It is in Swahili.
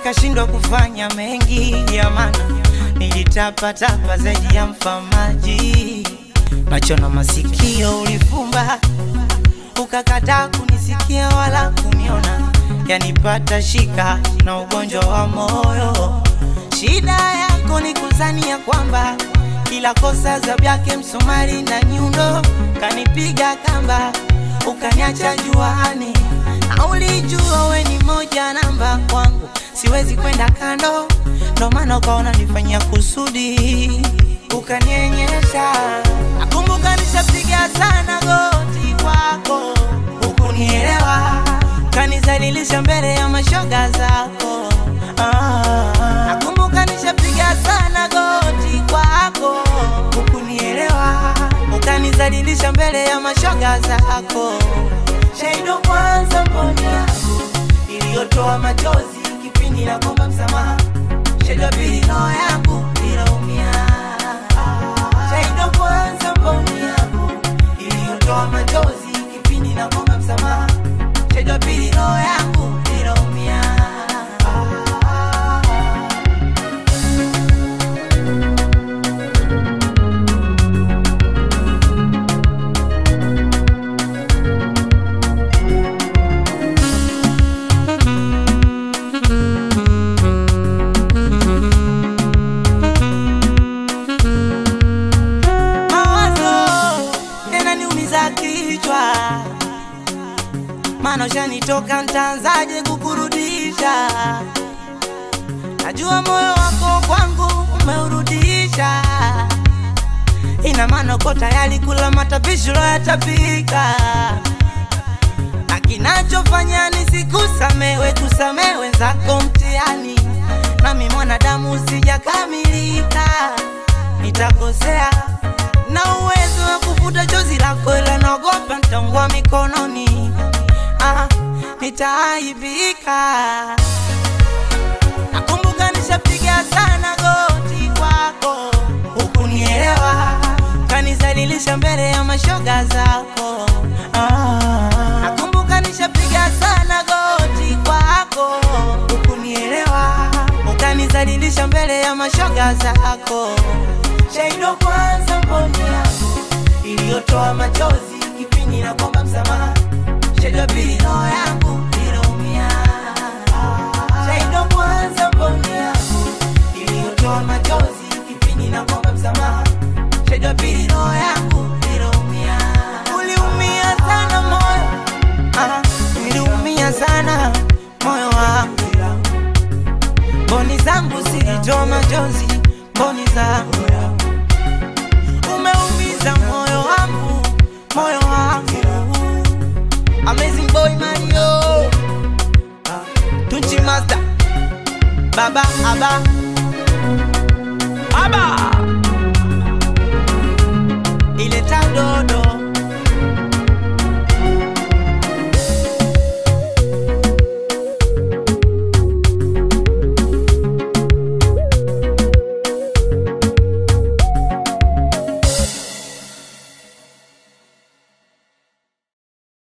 nikashindwa kufanya mengi ya maana nilitapatapa zaidi ya mfamaji macho na masikio ulifumba ukakataa kunisikia wala kuniona yanipata shika na ugonjwa wa moyo shida yako ni kuzania kwamba kila kosa za vyake msumari na nyundo kanipiga kamba ukaniacha juani na ulijua we ni moja namba kwangu siwezi kwenda kando ndo maana ukaona nifanyia kusudi ukanienyesha nakumbuka nishapiga sana goti kwako hukunielewa kanizalilisha mbele ya mashoga zako ah, nakumbuka nishapiga sana goti kwako hukunielewa ukanizalilisha mbele ya mashoga zako shaido kwanza mboni yangu iliyotoa machozi kipindi na komba msamaha shaido pili roho yangu ilaumia shaido kwanza mboni yangu iliyotoa machozi kipindi na komba msamaha shaido pili roho yangu ilaumia mawazo yananiumiza kichwa, maana ushanitoka, ntaanzaje kukurudisha? Najua moyo wako kwangu umeurudisha, ina maana uko tayari kula matapishi uloyatapika, na kinachofanya nisikusamewe, kusamehe wenzako mtihani, nami mwanadamu sijakamilika, nitakosea na uwezo wa kufuta chozi lako, ila naogopa nitaungua mikononi, ah, nitaaibika. Nakumbuka nishapiga sana goti kwako, hukunielewa, kanizalilisha mbele ya mashoga zako. Ah, nakumbuka nishapiga sana goti kwako, hukunielewa, ukanizalilisha mbele ya mashoga zako. Shaido kwanza mboni yangu iliyotoa machozi kipindi na kwamba msamaha. Shaido pili roho yangu iliumia. Shaido kwanza mboni yangu iliyotoa machozi kipindi na kwamba msamaha. Shaido pili roho yangu iliumia. Uliumia sana moyo, ah, niliumia sana moyo wangu mboni zangu zilitoa machozi, mboni zangu umeumiza moyo wangu, moyo wangu. Amazing boy Mario, Tunchi Master, Baba Aba, Aba, ile dodo